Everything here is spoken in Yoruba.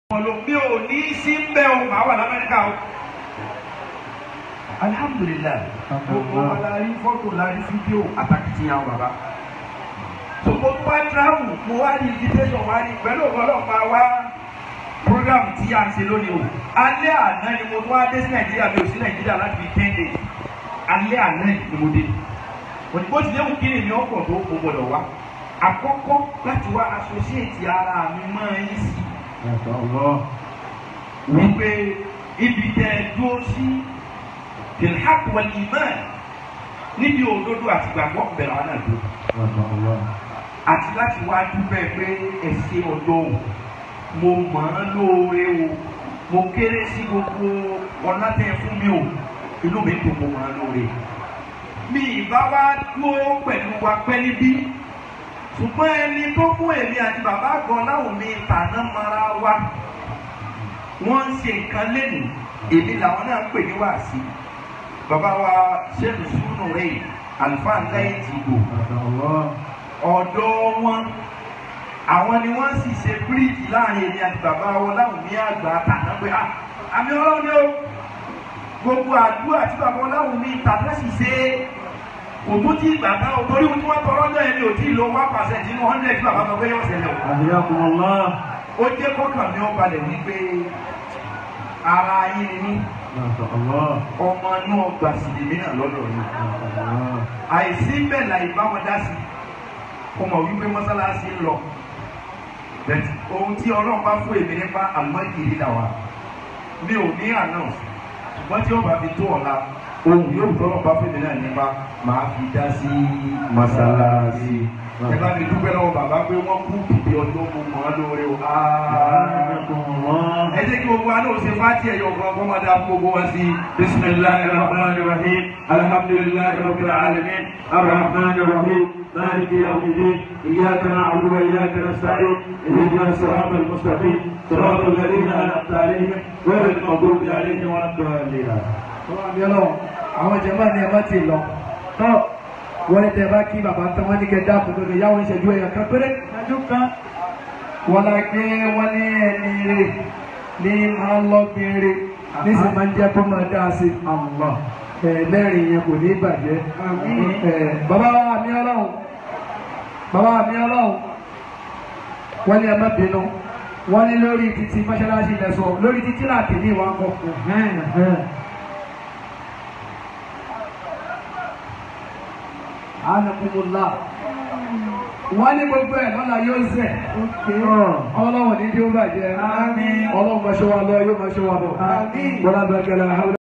mi ò ní sí ń bẹ́ o màá wà lamẹ́ríkà o. alihamudulilayi gbogbo wa la rí fọ́tò la rí fídíò àtàkìtìyàn bàbá. so mo tún wá travel mo wá ní invitation wá ní pẹ̀lú ọ̀pọ̀lọpọ̀ wa program tí a ń ṣe lónìí o. alẹ́ àná ni mo tún wá dé sí nàìjíríà mi ò sí nàìjíríà láti fi ten days alẹ́ àná ni mo dé. òyìnbó ti léwu kí ni mi ọkọ̀ tó o gbọ́dọ̀ wá. àkọ́kọ́ láti wá associate ara mi mọ́ ẹ yín sí wípé ibi tẹ dúró sí bilhaq wal iman níbi òdodo àti gbàgbọ́ bẹ̀rẹ̀ àwọn náà dúró àti láti wá dúpẹ́ pé ẹ̀sìn ọ̀dọ́ o mo mọ̀ ọ́n lóore o mo kéré sí gbogbo ọ̀nà tẹ fún mi o inú mi dùn mo mọ̀ ọ́n lóore mi ìbá wá dúró pẹ̀lú wa pẹ́ níbí ṣùgbọ́n ẹni tó fún èmi àti bàbá gan láwọn mi tàná mara wa wọ́n ń ṣe nǹkan lẹ́nu èmi làwọn náà ń pè ní wàásì bàbá wa ṣẹ́nu súnú rẹ̀ àlùfáà lẹ́yìn tìgbò ọ̀dọ́ wọn àwọn ni wọ́n sì ṣe bíríìjì láàrin èmi àti bàbá wọn láwọn mi àgbà tàná pé ah àmì ọlọ́run ni ó gbogbo àdúrà tí bàbá wọn láwọn mi tàná sì ṣe é òtún tí ìgbà kan o torí wọn tí wọn tọrọ náà ẹni ò tí ì lo one percent nínú hundred tí bàbá sọ pé yóò ṣẹlẹ̀ o. Àdìyàkùnmọ́lá. ó jẹ́ kọ́kàn mi ó balẹ̀ wípé ara yín ni mí ọmọ náà gbà sí èmi náà lọ́dọ̀ yìí. àìsí bẹ́ẹ̀ la ìbá wọn dá sí kó mọ̀ wípé mọ́sálásí ń lọ. bẹ́ẹ̀ ohun tí ọlọ́run bá fún èmi nípa àlọ́ ìkiri là wà mi ò ní àná ṣùgbọ́n tí ó bá fi tó ọ̀la ohun yóò tọ́lọ̀ bá fún mi náà nípa máa fi dá sí mọ́sálásí. ẹ bá mi dúpẹ́ lọ́wọ́ bàbá pé wọ́n kú bìbí ọdún mo mọ̀ ọ́ lóore o. ẹ jẹ́ kí gbogbo àná òsè fáti ẹ̀yọ̀ kan kọ́ máa dá gbogbo wa sí. bisimilahi rahman rahim alhamdulilahi rabbil alamin arrahman rahim مالك يوم الدين إياك نعبد وإياك نستعين اهدنا الصراط المستقيم صراط الذين أنعمت عليهم غير المغضوب عليهم ولا الضالين àwọn àmì ọlọ́run àwọn jẹ̀mọ́ ni ẹ má ti lọ tọ́ wọ́n ní tẹ́ bá kí bàbá tán wọ́n ní kẹ́ dáàbò tó lè yáwó ìṣẹ́jú ẹ̀yà kan péré ìṣẹ́jú kan wọ́n la gbé wọ́n ní ẹni rè ní máa ń lọ gbére ní sì máa ń jẹ́ kó máa dá sí àmọ́ lẹ́rìn yẹn kò ní bàjẹ́ bàbá wa àmì ọlọ́run bàbá àmì ọlọ́run wọ́n ní ẹ má bínú wọ́n ní lórí títí mọ́ṣáláṣí lẹ́sọ̀ lórí títí láti ní ìwà ń kọ́ anakumula wọ́n ní gbogbo ẹ̀ lọ́la yóò zẹ̀ ọlọ́wọ̀n ní tí ó bàjẹ́ ọlọ́wọ̀n máa ṣe wa lọ yóò máa ṣe wa bọ̀ wọ́n lábẹ́ gẹ́lẹ́